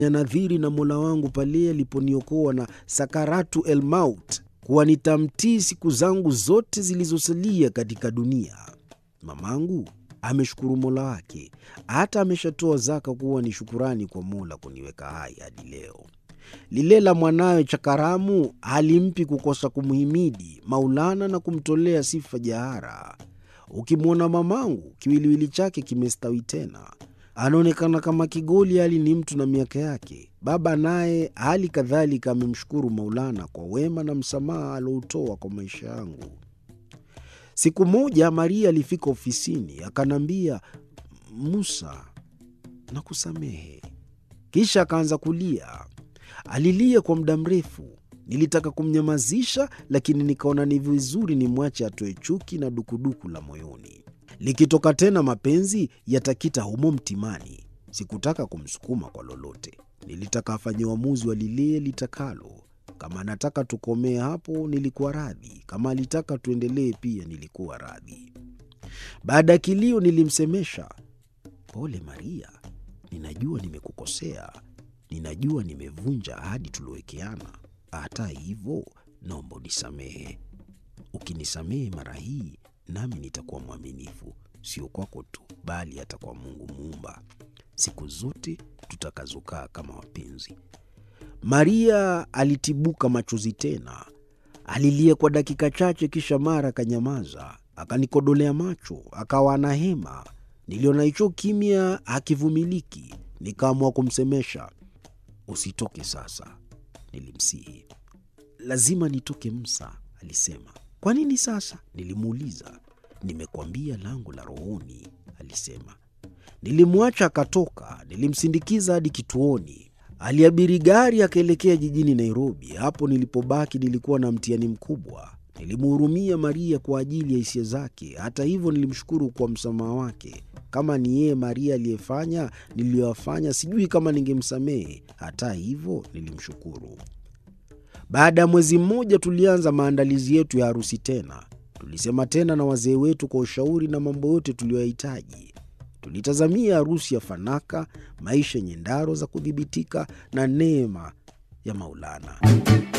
nadhiri na Mola wangu pale aliponiokoa na sakaratu el maut, kuwa nitamtii siku zangu zote zilizosalia katika dunia. Mamangu ameshukuru Mola wake, hata ameshatoa zaka kuwa ni shukurani kwa Mola kuniweka hai hadi leo. Lile la mwanawe Chakaramu halimpi kukosa kumhimidi Maulana na kumtolea sifa jahara. Ukimwona mamangu, kiwiliwili chake kimestawi tena, anaonekana kama kigoli, hali ni mtu na miaka yake. Baba naye hali kadhalika amemshukuru Maulana kwa wema na msamaha aloutoa kwa maisha yangu. Siku moja Maria alifika ofisini akaniambia, Musa, nakusamehe. Kisha akaanza kulia. Alilia kwa muda mrefu. Nilitaka kumnyamazisha, lakini nikaona ni vizuri nimwache atoe chuki na dukuduku la moyoni. Likitoka tena mapenzi yatakita humo mtimani. Sikutaka kumsukuma kwa lolote, nilitaka afanye uamuzi wa lile litakalo. Kama anataka tukomee hapo, nilikuwa radhi. Kama alitaka tuendelee pia, nilikuwa radhi. Baada ya kilio, nilimsemesha, pole Maria, ninajua nimekukosea, ninajua nimevunja ahadi tuliowekeana. Hata hivyo, naomba unisamehe. Ukinisamehe mara hii, nami nitakuwa mwaminifu, sio kwako tu, bali hata kwa Mungu Muumba, siku zote tutakazokaa kama wapenzi. Maria alitibuka machozi tena, alilia kwa dakika chache, kisha mara akanyamaza, akanikodolea macho, akawa ana hema. Niliona hicho kimya hakivumiliki, nikaamua kumsemesha. Usitoke sasa, nilimsihi. Lazima nitoke Musa, alisema. Kwa nini sasa? Nilimuuliza. Nimekwambia langu la rohoni, alisema. Nilimwacha akatoka, nilimsindikiza hadi kituoni. Aliabiri gari akaelekea jijini Nairobi. Hapo nilipobaki nilikuwa na mtihani mkubwa. Nilimhurumia Maria kwa ajili ya hisia zake. Hata hivyo, nilimshukuru kwa msamaha wake. Kama ni yeye Maria aliyefanya niliyoyafanya, sijui kama ningemsamehe. Hata hivyo, nilimshukuru. Baada ya mwezi mmoja, tulianza maandalizi yetu ya harusi tena. Tulisema tena na wazee wetu kwa ushauri na mambo yote tuliyoyahitaji. Tulitazamia harusi ya fanaka, maisha yenye ndaro za kudhibitika na neema ya Maulana.